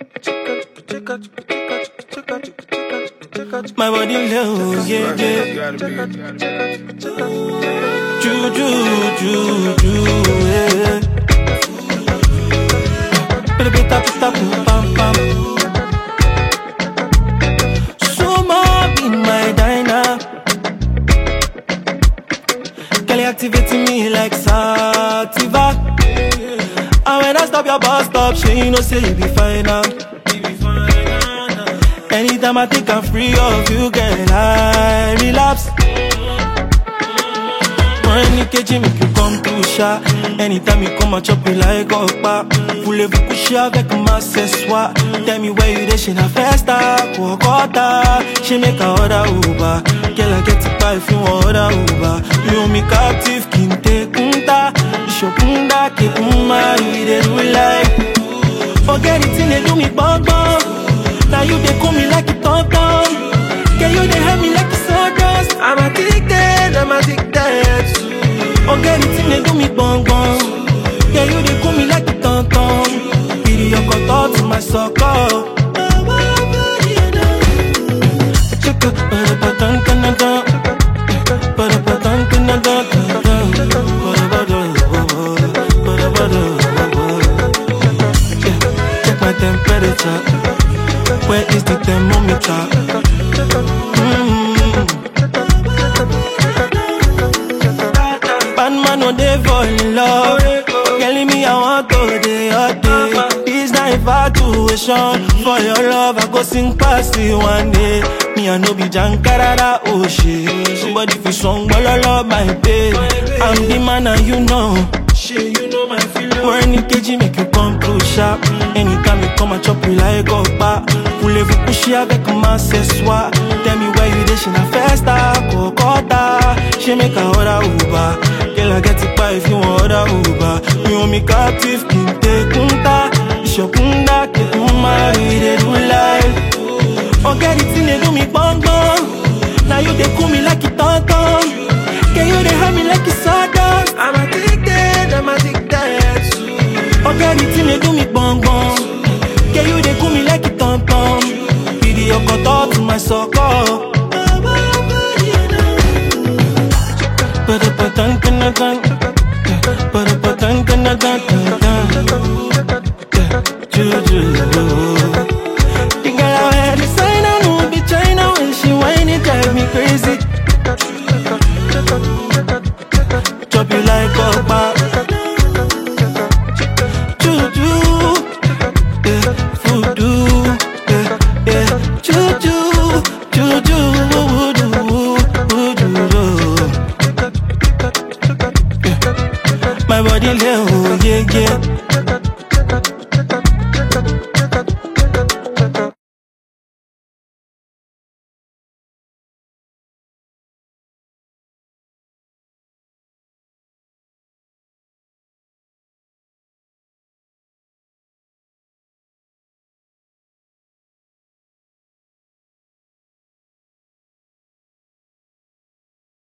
My body low, yeah, yeah. Ju, ju, ju, ju, yeah. Pita, pita, pita, pum, pam, pam. Suma be my diner. Girl, you activating me like sativa. And when I stop your bus stop, she you know say you be fine now. Anytime I think I'm free of you, girl, I relapse. Money kejì make you come through, sha. Anytime you come, I chop you like okpa. Voulez-vous coucher avec ma ce soir? Tell me where you dey, she na festa, Kuokota. She make a order Uber. Girl, I get it by if you want order Uber. You hold me captive, kinte kunta. Ishokunda, kekuma, you dey do like. Forget it, thing they do me bong bong. Now you they call me like a tom tom. Girl, you they help me like a sawdust. I'm addicted, I'm addicted. Forget it, thing they do me bong bong. Girl, you they call me like a tom tom. Pity your cut to my sucker. Chicka, ba-da-ba-dun, dun-dun-dun. Ba-da-ba-dun, dun-dun-dun, dun-dun. Ba-da-ba-dun, ba-da-ba-dun, ba-da-ba-dun. Yeah, Check my temperature. Where is the thermometer? Mm. Bad man no dey fall in love. Telling me I want to dey hot day. This na infatuation. For your love, I go sing past it one day. Me I no be jankarada, oh shit. Somebody fi song bololo, my babe. I'm the man and you know. Shit, you know my feeling. When kejì make you come through sharp. Anytime you come, I chop you like okpa. Voulez-vous coucher avec ma ce soir? Tell me where you dey, she na festa, Kokota. She make a order Uber. Girl, I get it by if you want order Uber. You want me captive, kinte kunta. Ishokunda, kekuma, you dey do like. Forget it, thing they do me bong bong. Now you they call me like a tom tom. Can you they have me like a sawdust? I'm addicted, I'm addicted. Forget it, thing they do me bong bong. Can you they call me like a tom tom? Video cut to my sucker. Ba-da-ba-dun, dun-dun-dun. Ba-da-ba-dun, dun-dun-dun, dun-dun. Yeah, Juju. The girl I wear designer, no be China when she whine it drive me crazy. Chop you like okpa. Juju, yeah, voodoo, yeah, yeah. Juju, juju, voodoo, voodoo. Yeah. My body lay, oh yeah, yeah.